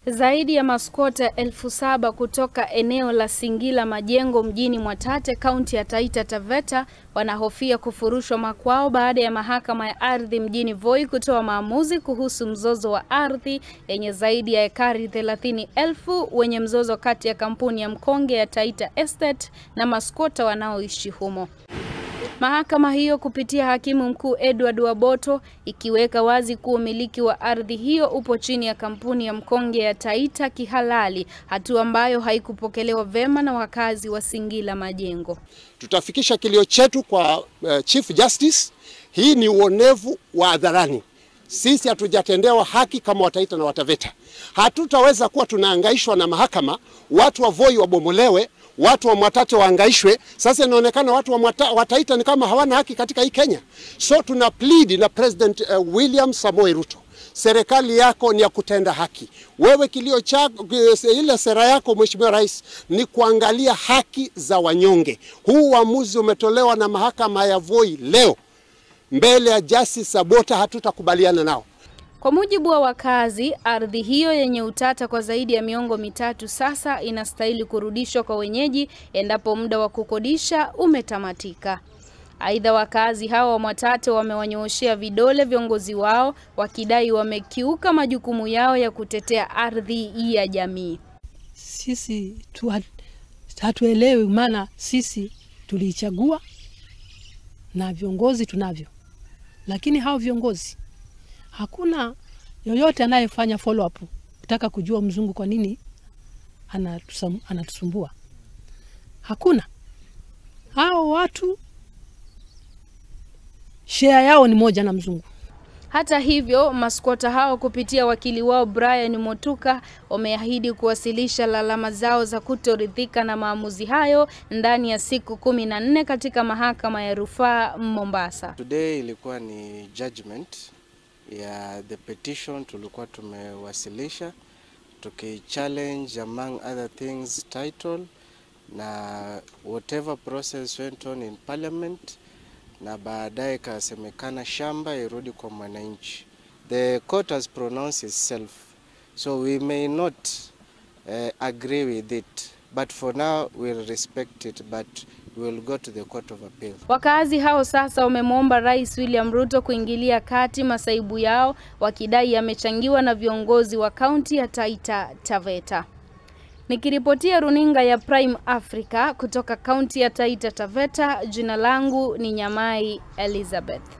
Zaidi ya maskota elfu saba kutoka eneo la Singila Majengo mjini Mwatate, kaunti ya Taita Taveta wanahofia kufurushwa makwao baada ya mahakama ya ardhi mjini Voi kutoa maamuzi kuhusu mzozo wa ardhi yenye zaidi ya ekari thelathini elfu wenye mzozo kati ya kampuni ya mkonge ya Taita Estate na maskota wanaoishi humo. Mahakama hiyo kupitia hakimu mkuu Edward Waboto ikiweka wazi kuwa umiliki wa ardhi hiyo upo chini ya kampuni ya mkonge ya Taita kihalali, hatua ambayo haikupokelewa vema na wakazi wa Singila Majengo. Tutafikisha kilio chetu kwa uh, Chief Justice. Hii ni uonevu wa hadharani. Sisi hatujatendewa haki kama Wataita na Wataveta. Hatutaweza kuwa tunaangaishwa na mahakama, watu wa Voi wabomolewe, watu wa Mwatate waangaishwe. Sasa inaonekana watu wa Mwata, Wataita ni kama hawana haki katika hii Kenya. So tuna plead na President uh, William Samoei Ruto, serikali yako ni ya kutenda haki. Wewe kilio chako, ile sera yako Mheshimiwa Rais ni kuangalia haki za wanyonge. Huu uamuzi umetolewa na mahakama ya Voi leo mbele ya Justice Sabota, hatutakubaliana nao. Kwa mujibu wa wakazi, ardhi hiyo yenye utata kwa zaidi ya miongo mitatu sasa inastahili kurudishwa kwa wenyeji endapo muda wa kukodisha umetamatika. Aidha, wakazi hao wa Mwatate wamewanyooshea vidole viongozi wao wakidai wamekiuka majukumu yao ya kutetea ardhi ya jamii. Sisi tu hatuelewi, maana sisi tuliichagua na viongozi tunavyo, lakini hao viongozi hakuna yoyote anayefanya follow up kutaka kujua mzungu kwa nini anatusumbua. Hakuna. Hao watu share yao ni moja na mzungu. Hata hivyo, maskota hao kupitia wakili wao Brian Motuka wameahidi kuwasilisha lalama zao za kutoridhika na maamuzi hayo ndani ya siku kumi na nne katika mahakama ya rufaa Mombasa. Today ilikuwa ni judgment ya the petition tulikuwa tumewasilisha tukichallenge among other things title na whatever process went on in parliament, na baadaye ikasemekana shamba irudi kwa mwananchi. The court has pronounced itself so we may not uh, agree with it but for now we'll respect it but we'll go to the court of appeal. Wakazi hao sasa wamemwomba Rais William Ruto kuingilia kati masaibu yao wakidai yamechangiwa na viongozi wa kaunti ya Taita Taveta. Nikiripotia runinga ya Prime Africa kutoka kaunti ya Taita Taveta, jina langu ni Nyamai Elizabeth.